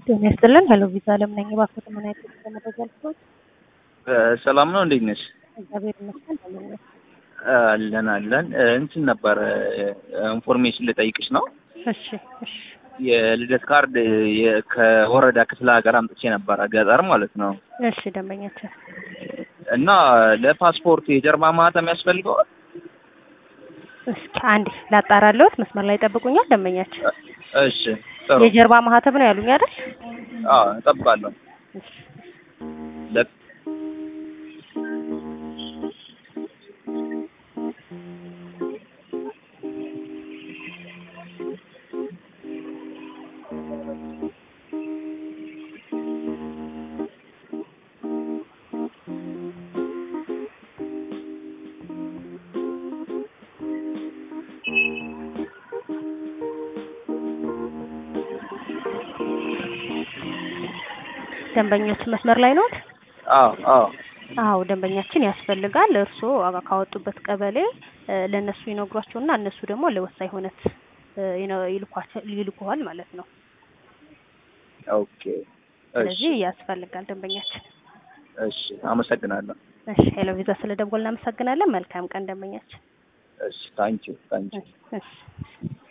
ጤና ይስጥልን። ሄሎ ቪዛ አለም ነኝ። እባክዎት ምን አይነት መረጃ ልትወት? ሰላም ነው፣ እንዴት ነሽ? እግዚአብሔር ይመስገን። ለምን ነው? አለን አለን። እንትን ነበር ኢንፎርሜሽን ልጠይቅሽ ነው። እሺ እሺ የልደት ካርድ የ- ከወረዳ ክፍለ ሀገር አምጥቼ ነበረ፣ ገጠር ማለት ነው። እሺ ደንበኛችን እና ለፓስፖርት የጀርባ ማህተም ያስፈልገዋል? እስኪ አንዴ ላጣራለሁት። መስመር ላይ ጠብቁኛል። ደንበኛችን እሺ ጥሩ። የጀርባ ማህተብ ነው ያሉኝ አይደል? አዎ እጠብቃለሁ። እሺ ለ- ደንበኛችን መስመር ላይ ነዎት? አዎ አዎ አዎ ደንበኛችን ያስፈልጋል። እርስዎ ካወጡበት ቀበሌ እ፣ ለእነሱ ይነግሯቸውና እነሱ ደግሞ ለወሳኝ ሁነት እ፣ ይነ- ይልኳቸው ይልኩሃል ማለት ነው። ኦኬ እሺ ስለዚህ ያስፈልጋል ደንበኛችን። እሺ አመሰግናለሁ። እሺ ሄሎ ቪዛ ስለ ደወል እናመሰግናለን። መልካም ቀን ደንበኛችን። እሺ ታንኪዩ ታንኪዩ እሺ እሺ